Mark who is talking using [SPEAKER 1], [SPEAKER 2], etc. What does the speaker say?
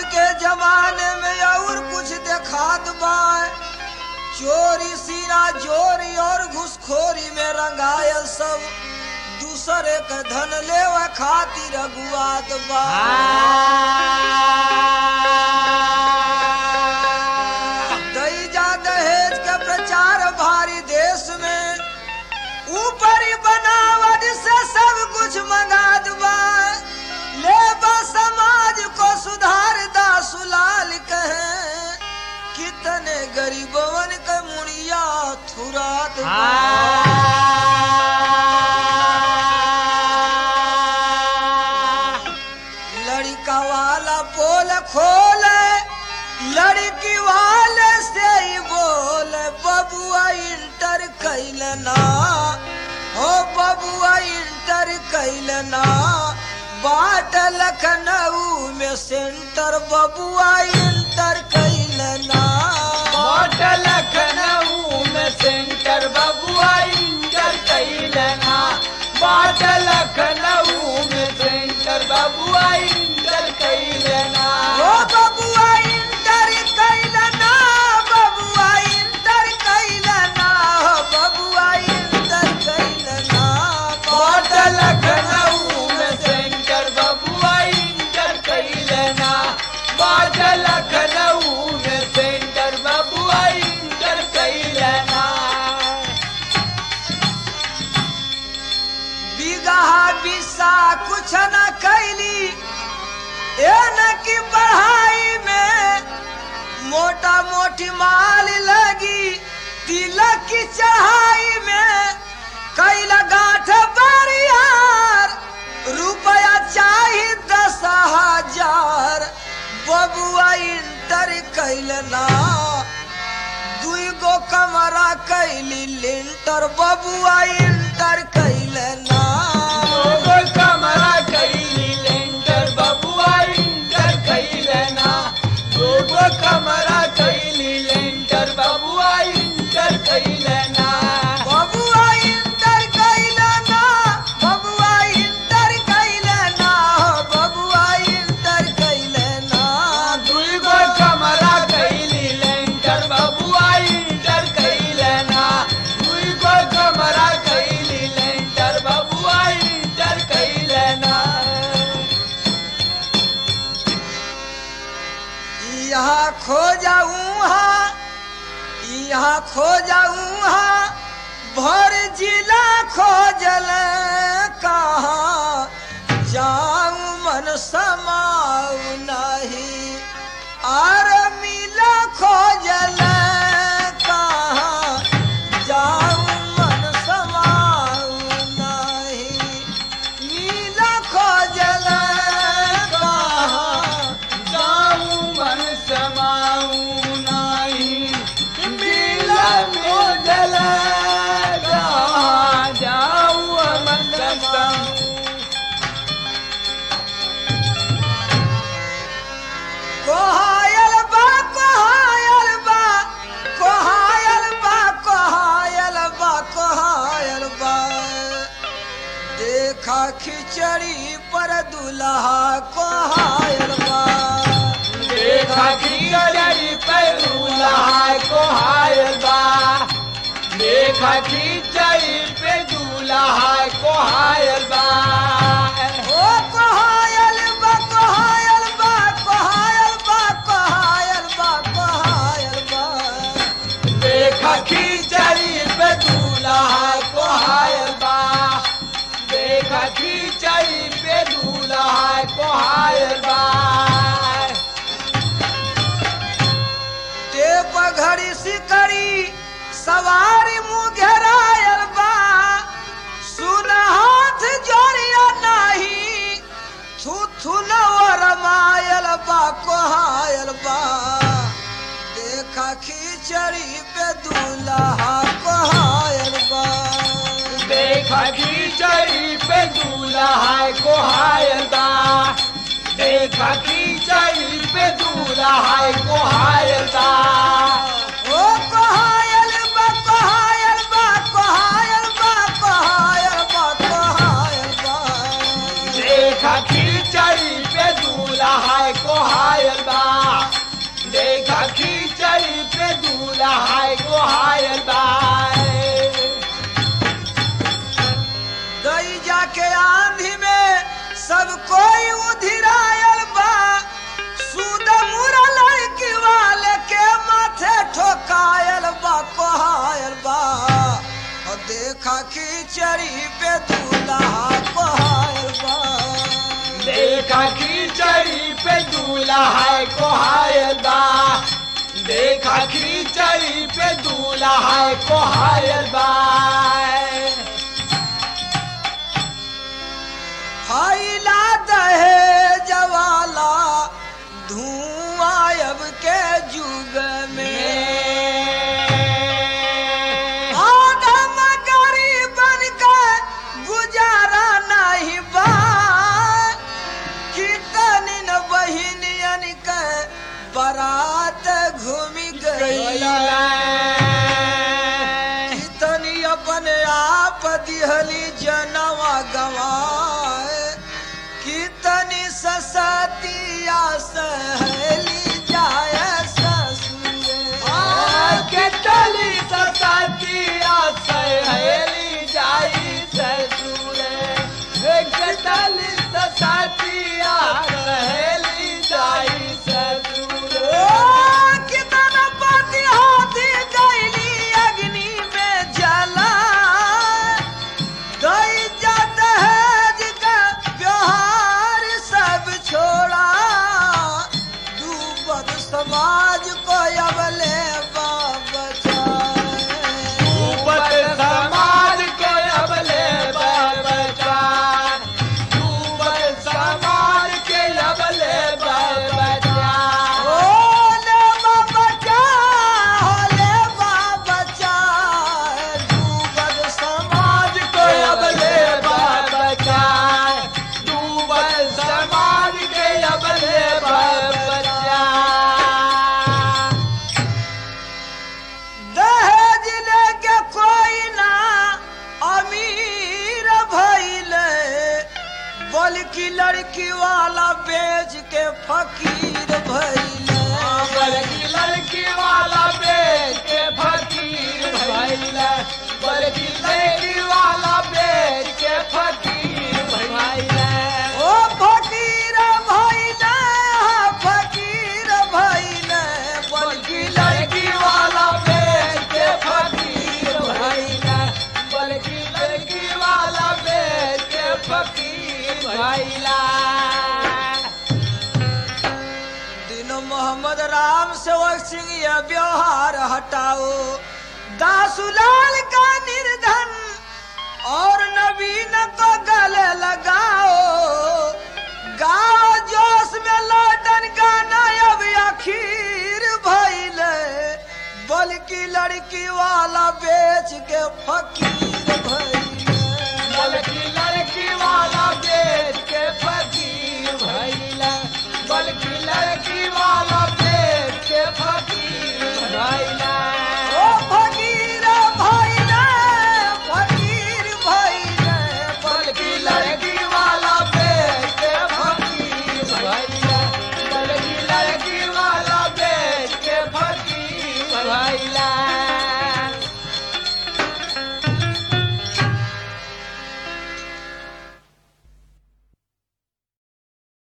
[SPEAKER 1] के जमाने में और कुछ देखात बा चोरी सीना चोरी और घुसखोरी में रंगायल सब दूसरे के धन लेवा खातिर अगुआत बा दैजा दहेज के प्रचार भारी देश में ऊपरी बनावट से सब कुछ मंगा दुबा ले बा समाज को सुधार दा सुलाल कहे कितने गरीबवन के मुड़िया थुरात बा। लड़का वाला पोल खोले लड़की वाले से ही बोले बबुआ इंटर कैलना हो बबुआ इंटर कैलना बाट लखनऊ में सेंटर बबुआ इंटर कैलना
[SPEAKER 2] मोट लखनऊ में सेंटर बबुआ इंटर कैलना बाट लखनऊ में सेंटर बबुआ इंटर कैलना
[SPEAKER 1] हो बबुआ इंटर कैलना बबुआ इंटर कैलना हो बबुआ इंटर कैलना
[SPEAKER 2] बाट लखनऊ में सेंटर बबुआ इंटर कैलना बाट लखनऊ में सेंटर बबुआ इंटर कैलना
[SPEAKER 1] बिगहा बिसा कुछ न कैली ए न की पढ़ाई में मोटा मोटी माल लगी तिलक की चढ़ाई में कैला गांठ बरियार रुपया चाही दस हजार बबुआ इंटर कैलना दुई गो कमरा कैली लिंटर बबुआ इंटर कैलना
[SPEAKER 2] दोगो कमरा कैली लेंटर बबुआ इंटर कैलना दोगो कमरा कैली लेंटर बबुआ इंटर कैलना
[SPEAKER 1] बबुआ इंटर कैलना बबुआ इंटर कैलना बबुआ इंटर कैलना
[SPEAKER 2] दुईगो कमरा कैली लेंटर बबुआ इंटर कैलना दुईगो कमरा कैली लेंटर बबुआ इंटर कैलना
[SPEAKER 1] यहाँ खो जाऊँ यहाँ खो जाऊँ भर जिला खोजल कहाँ जाऊँ मन समाऊ नहीं आर मिला खोजल कहाँ जाऊँ मन समाऊ नहीं मिला खोजल कहाँ
[SPEAKER 2] जाऊं मन समाऊं नाही मिला मोजल जाऊं मन समाऊं
[SPEAKER 1] कोहायल बा कोहायल बा कोहायल बा कोहायल बा कोहायल बा देखा खिचड़ी पर दुल्हा कोहायल बा
[SPEAKER 2] देखा खिचड़ी पे दूल्हा को हायल बा देखा खिचड़ी पे दूल्हा को हायल बा
[SPEAKER 1] ओ कोहायल बा कोहायल बा कोहायल बा कोहायल बा कोहायल बा
[SPEAKER 2] देखा खिचड़ी पे दूल्हा को हायल बा देखा खिचड़ी पे दूल्हा को हायल बा
[SPEAKER 1] टेप घड़ी सिकड़ी सवारी मुँह घेरायल बा सुन हाथ जोड़िया नाही थू थू रमायल बा कोहायल बा देखा खिचड़ी पे दूल्हा कोहायल बा
[SPEAKER 2] देखा खिचड़ी पे दूल्हा को हायल बा देखा खिचड़ी पे दूल्हा को हायल बा
[SPEAKER 1] ओ कोहायल बा कोहायल बा कोहायल बा कोहायल बा कोहायल बा
[SPEAKER 2] देखा खिचड़ी पे दूल्हा को हायल बा दूल्हा को हायल बा
[SPEAKER 1] गई जाके आंधी में सब कोई उधिरायल बा सूद मुरा लड़की वाले के माथे ठोकायल बा कोहायल बा और देखा खिचड़ी पे दूल्हा कोहायल बा
[SPEAKER 2] देखा खिचड़ी पे दूल्हा को हायल बा देखा खिचड़ी पे दूल्हा को हायल बा
[SPEAKER 1] फैला दहे जवाला धुआं अब के युग में आदम गरीबन के गुजारा नहीं बा कितनी न बहिनियन के बारात घूमी गई कितनी अपने आप दिहली जनवा गवाए कितनी ससतिया सहली जाए ससुरे
[SPEAKER 2] केतली सतिया सहेली जाई ससुरे केतली सतिया सहेली जाई ससुरे
[SPEAKER 1] ओ कितना पति हाथी गैली अग्नि में जला गई जात है का व्यवहार सब छोड़ा डूबत समाज को अबले बचाए
[SPEAKER 2] ऊपर समाज के अबले बचा ऊपर समाज के अबले बचा
[SPEAKER 1] ओले बचा होले बचा डूबत समाज
[SPEAKER 2] समाज को अबले बचा डूबल समाज के अबले बचा
[SPEAKER 1] दहेज लेके कोई ना अमीर भइले बल्कि लड़की वाला बेच के फकीर भइले
[SPEAKER 2] बल्कि लड़की वाला बेच के फकीर भइले बल्कि लड़की वाला बेच के फकीर भइले
[SPEAKER 1] ओ फकीर भइले फकीर भइले
[SPEAKER 2] बल्कि लड़की वाला बेच के फकीर भइले बल्कि लड़की वाला बेच के फकीर भइला
[SPEAKER 1] दिन मोहम्मद राम सेवक सिंह यह व्यवहार हटाओ दासुलाल का निर्धन और नवीन को गले लगाओ गाओ जोश में लौटन गाना अब आखिर भइले बल्कि लड़की वाला बेच के फकीर भइले
[SPEAKER 2] बल्कि लड़की